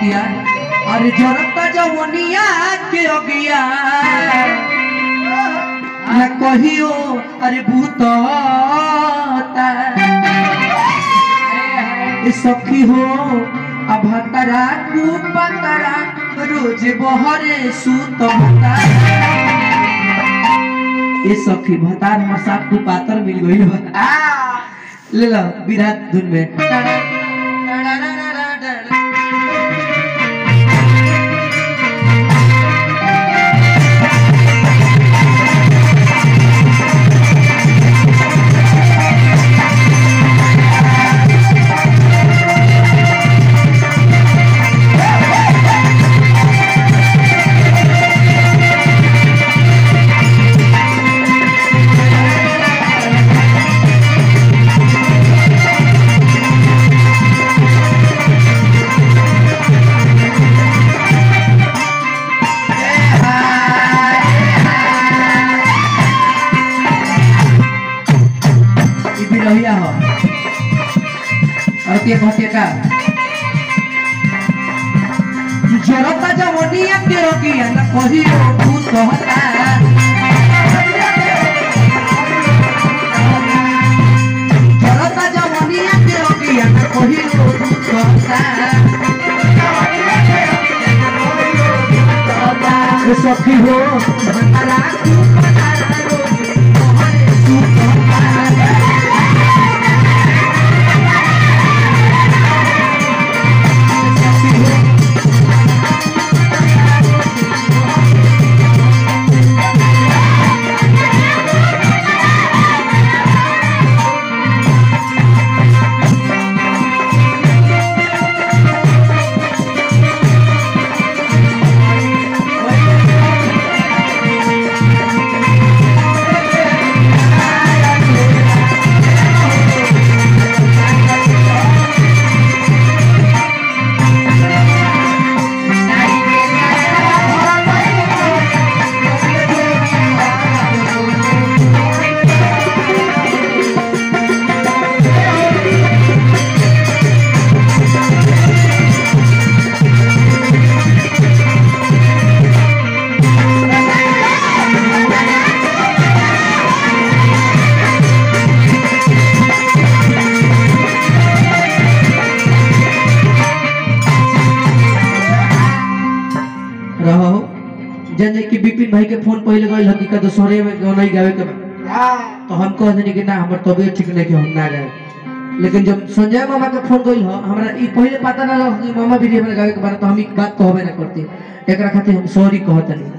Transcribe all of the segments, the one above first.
कहतिया अरे जरता जवनिया के अगिया न कहियो अरे भूतता ए सखी हो अभतरा कुपतरा रोज बहरे सुत ए सखी भतार हमर साथ तू पातर मिल गइल बा ले लो विराट धुन में ई बिरहिया हो और ते कहते का जरता जवनिया के अगिया न कहियो भूत होता जरता जवनिया के अगिया न कहियो भूत होता ए सखी हो भंडारा तू भंडारा रोज मोहरे सुत होता रहो जने कि विपिन भाई के फोन पहले गइल हकी का दोसरे में गाना ही गावे के बा तो हम कह देनी कि ना हमर तबियत ठीक नहीं कि हम ना गाए लेकिन जब संजय मामा के फोन गइल हो हमरा ई पहले पता ना रह कि मामा भी हमरा गावे के बारे तो हम ई बात कहबे ना करती एकरा खातिर हम सॉरी कहतनी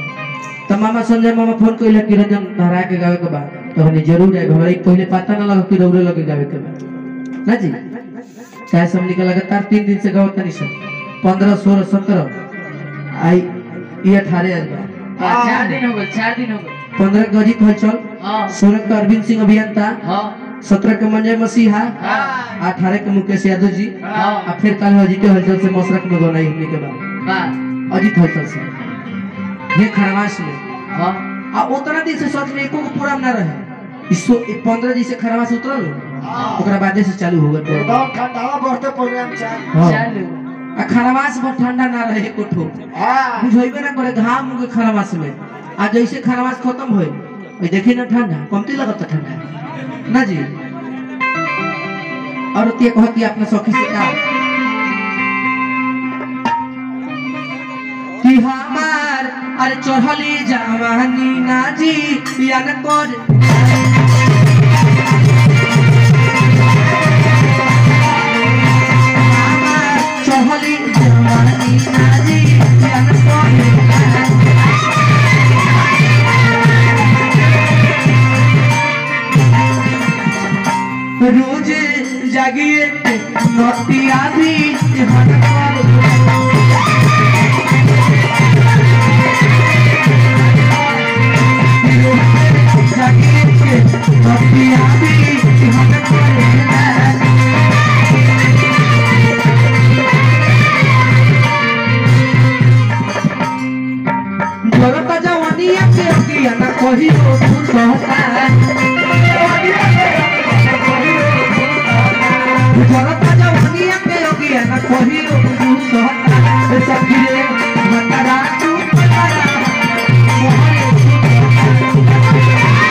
तो मामा संजय मामा फोन कइल कि रंजन धरा के गावे के बा तो हमने जरूर आए हमरा ई पहले पता ना लगा कि रौरे लगे गावे के बा ना जी चाहे सब निकल लगातार तीन दिन से गावत नहीं सब पंद्रह सोलह सत्रह आई ये अठारह आज बा चार दिन हो गए चार दिन हो गए पंद्रह के अजीत हलचल हाँ सोलह के अरविंद सिंह अभियंता हाँ सत्रह के मंजय मसीहा हाँ अठारह के मुकेश यादव जी हाँ और फिर कल अजीत हलचल से मशरक में गौनाई होने के बाद बा अजीत हलचल से ये खरवास में हाँ आ उतना दिन से सोच में एको को पूरा ना रहे इस पंद्रह दिन से खरवास उतरल ओकरा बादे से चालू हो गए हाँ। चालू आ खरवास में ठंडा ना रहे एको ठोक बुझेबे ना करे घाम के खरवास में आ जैसे खरवास खत्म होई ओई देखी ना ठंडा कमती लगता ठंडा ना जी और ते कहती अपना सखी से का कि हमार अरे चढ़ली जवानी ना जी या न कर हमार चढ़ली जवानी ना जी या न कर रोज जागिए नटिया भी हन कर रोज जागिए नटिया भी हन कर जरता जवानिया के अगिया ना कहियो तू कहता जरता जवानिया के अगिया ना कहियो तू कहता सखी रे मतरा तू मतरा मोहरे सुतता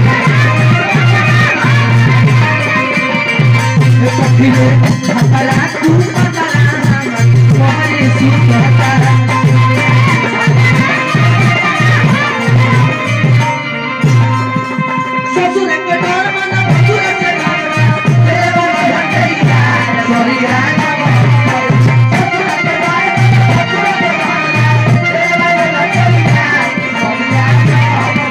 सखी रे मतरा तू मतरा मोहरे सुतता ससुर के डर मना ससुर से डर तेरे वाला भटैया सॉरी यार ससुर के डर ससुर के डर तेरे वाला भटैया सॉरी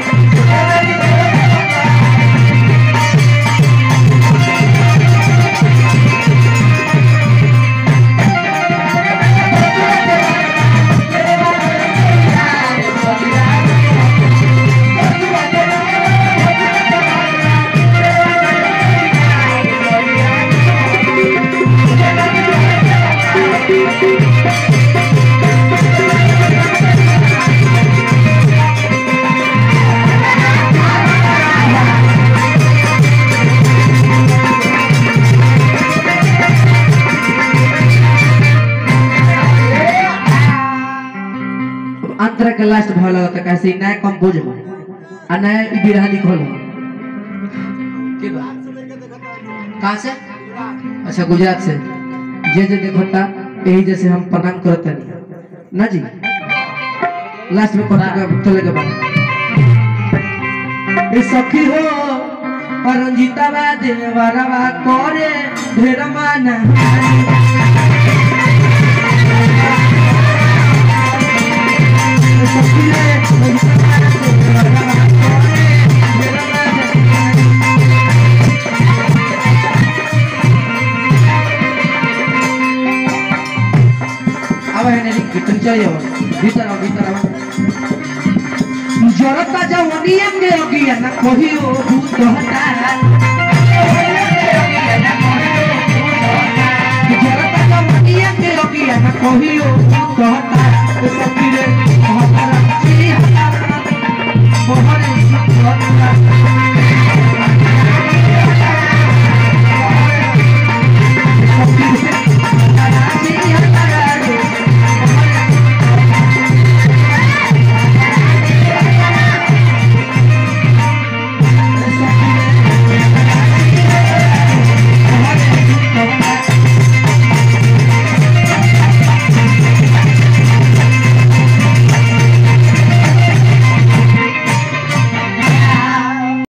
अंतर के लास्ट भाव लगता कैसे नया कंपोज हो आ नया ई बिरहा लिखल हो के बा कहाँ से अच्छा गुजरात से जे जे देखता यही जैसे हम प्रणाम करत नहीं ना जी लास्ट में करते के चले के बाद ए सखी हो परंजिता बा देवरवा करे ढेर माना अब है नहीं कीर्तन चाहिए अब भीतर आओ भीतर आओ जरता जवनिया के अगिया ना कहियो भूत हटा